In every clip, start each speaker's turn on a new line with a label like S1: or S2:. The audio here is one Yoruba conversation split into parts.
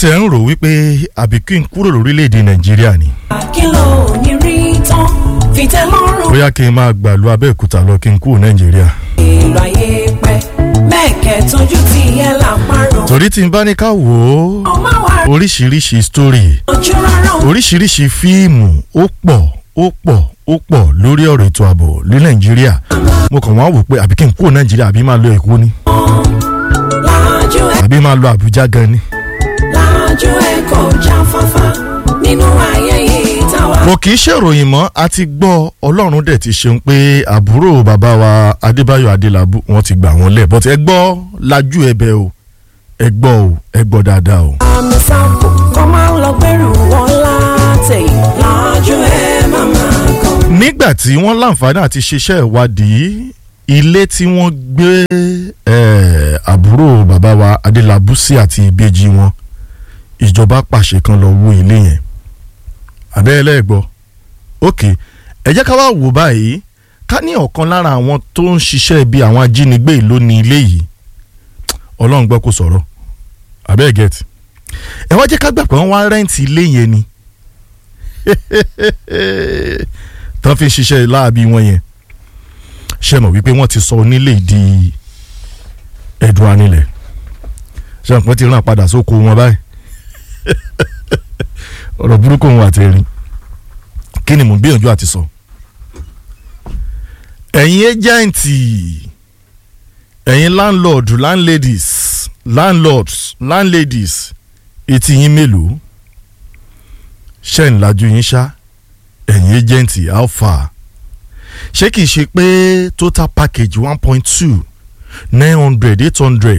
S1: tiẹ̀ ń rò wípé àbí kí n kúrò lórílẹ̀‐èdè nàìjíríà ni
S2: àkìlọ̀ ní rí tán fìtẹ́ lọ́rùn
S1: bóyá kí n máa gbàlú abẹ́òkúta lọ kí n kúrò nàìjíríà.
S2: èrò ayé pẹ́ mẹ́ẹ̀kẹ́ tójú ti yẹ làpárò
S1: torí tí n bá ní ká wò ó
S2: ọmọ wa
S1: oríṣiríṣi story
S2: ojú rárá
S1: oríṣiríṣi fíìmù ó pọ̀ ó pọ̀ ó pọ̀ lórí ọ̀rọ̀ ètò ààbò ní nàìjíríà mo kàn wá wò pé àbí kí n kúrò nàìjíríà àbí máa lọ èkó ni
S2: láàjú ẹ
S1: àbí máa lọ àbújá gan ni.
S2: láàjú ẹ kò jáfáfá nínú ayé yìí táwa.
S1: kò kì í ṣèròyìn mọ́ a ti gbọ́ ọlọ́run dẹ̀ ti ṣeun pé àbúrò bàbá wa adébáyọ̀ adélábù wọ́n ti gbà wọ́n lẹ̀ bọ́tẹ́ ẹ gbọ́ lajú ẹbẹ o ẹ gbọ́ o ẹ gbọ́ dáadáa o.
S2: àmì sáàpù kọ́ máa ń lọ gbẹ́rù wọn látẹ̀ láàjú ẹ màmá kan.
S1: nígbà tí wọ́n láǹfààní àti ṣiṣẹ́ ìwádìí ilé tí wọ́n gbé eh, àbúrò bàbá wa adélábù sí àti ìbejì wọn ìjọba pàṣẹ kan lọ wó ilé yẹn abẹ́rẹ́ gbọ́ ok ẹ jẹ́ ká wá wò báyìí ká ní ọ̀kan lára àwọn tó ń ṣiṣẹ́ ibi àwọn ajínigbé yìí ló ní ilé yìí ọlọ́run gbọ́ kó sọ̀rọ̀ abẹ́ẹ̀ gẹ̀ẹ́tì ẹ wá jẹ́ ká gbà pé wọ́n wá rẹ́ǹtì ilé yẹn ni tán fi ń ṣiṣẹ́ láàbí wọn yẹn ṣe mọ̀ wípé wọ́n ti sọ onílé di ẹ̀dùn anilẹ̀ ṣe mọ̀ pé ti rán padà sóko wọn báyìí ọ̀rọ̀ burúkú òun àti erin kí ni mò ń gbìyànjú àti sọ. ẹ̀yin ẹ́jẹ̀ǹtì ẹ̀yin landlord landladies landlords landladies etí yín mélòó ṣe ń lajú yín ṣá ẹ̀yin ẹ́jẹ̀ǹtì alpha ṣé kìí ṣe pé total package one point two nine hundred eight hundred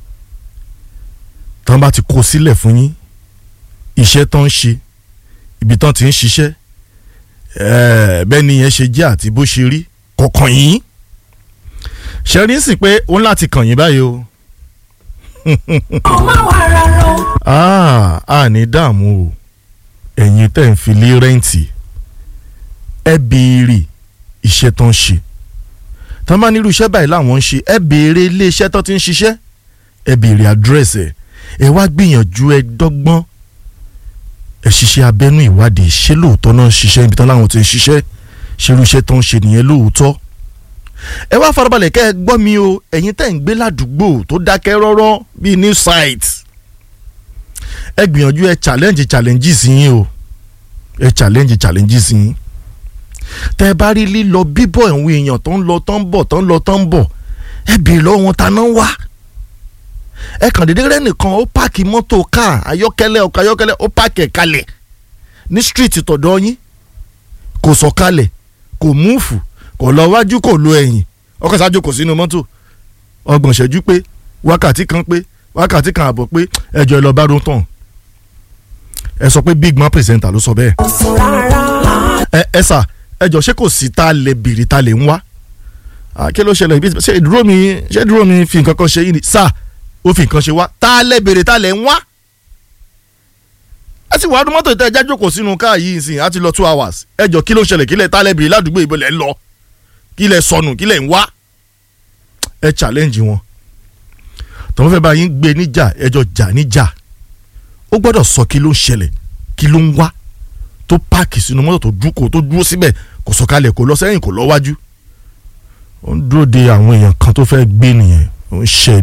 S1: tán bá ti kó sílẹ̀ fún yín iṣẹ́ tán ń ṣe ibi tán ti ń ṣiṣẹ́ ẹ̀ẹ́ bẹ́ẹ̀ ni yẹn ṣe jẹ́ àti bó ṣe rí kọ̀ọ̀kan yín ṣe rí sí pé ó ń láti kàn yín báyìí o
S2: ọmọ wa rárá o.
S1: ah a ní dààmú o ẹ̀yin tẹ̀ ń fi lé rẹ́ǹtì ẹ béèrè iṣẹ́ tán ń ṣe tán bá nírú iṣẹ́ báyìí làwọn ń ṣe ẹ béèrè ilé iṣẹ́ tán ti ń ṣiṣẹ́ ẹ béèrè àdírẹ́sì ẹ ẹ wá gbìyànjú ẹ dọ́gbọ́n ẹ ṣiṣẹ́ abẹ́nú ìwádìí ṣé lóòótọ́ náà ń ṣiṣẹ́ ibi tán láwọn ti ń ṣiṣẹ́ ṣerú iṣẹ́ tó ń ṣe nìyẹn lóòótọ́ ẹ wá farabalẹ̀ kẹ́ ẹ gbọ́ mi o ẹ̀yin tẹ́ ń gbé ládùúgbò tó dákẹ́ rọ́rọ́ bíi new site ẹ gbìyànjú ẹ challenge challenges yín o ẹ challenge challenges yín tẹ́ ẹ bá rí lílọ bíbọ̀ àwọn èèyàn tó ń lọ tó ń bọ̀ tó ń lọ tó ń bọ̀ ẹ bèèrè lọ́wọ́ wọn ta náà wá ẹ kàn déédéé rẹ nìkan ó páàkì mọ́tò káà ayọ́kẹ́lẹ́ ọkọ̀ ayọ́kẹ́lẹ́ ó páàkì ẹ̀ kalẹ̀ ní street tọ̀dọ̀ yín kò sọ̀kalẹ̀ kò múùfù kò lọ wájú kò lo ẹ̀yìn ọkọ̀ ṣáájú kò sínú mọ́tò ọgbọ̀n ṣẹ́jú pé wákàtí kan pé wákàtí kan àbọ̀ pé ẹjọ́ ẹ lọ bá rótàn ẹ sọ pé big man presenter ló sọ bẹ́ẹ̀
S2: ọ̀sùn rárá.
S1: ẹ ẹ sà ẹjọ́ ṣé kò sí tá a lè bèrè tá a lè ń wá Ah, kí ló ṣẹlẹ̀ ibi ṣé ìdúró mi ṣé ìdúró mi fi nǹkan kan ṣe yìí ni sà ó fi nǹkan ṣe wá tá a lè bèrè tá a lè ń wá ẹ sì wàá dún mọ́tò ìtẹ́ ẹja jókòó sínú káà yìí sìn á ti lọ two hours ẹjọ́ kí ló ṣẹlẹ̀ kí lẹ̀ tá a lè bèrè ládùúgbò ìbò lẹ̀ ń lọ kí lẹ̀ sọnù kí lẹ̀ ń wá ẹ challenge wọn tọ́wọ́n fẹ́ bá yín gbé níjà ẹjọ́ jà níjà ó gbọ́dọ̀ sọ kí ló ń ṣẹlẹ̀ kí ló ń wá tó páàkì sínú mọ́tò tó dúkò tó dúró síbẹ̀ kò sọ̀kalẹ̀ kò lọ sẹ́yìn kò lọ wájú ó ń dúró de àwọn èèyàn kan tó fẹ́ gbé nìyẹn ó ń ṣe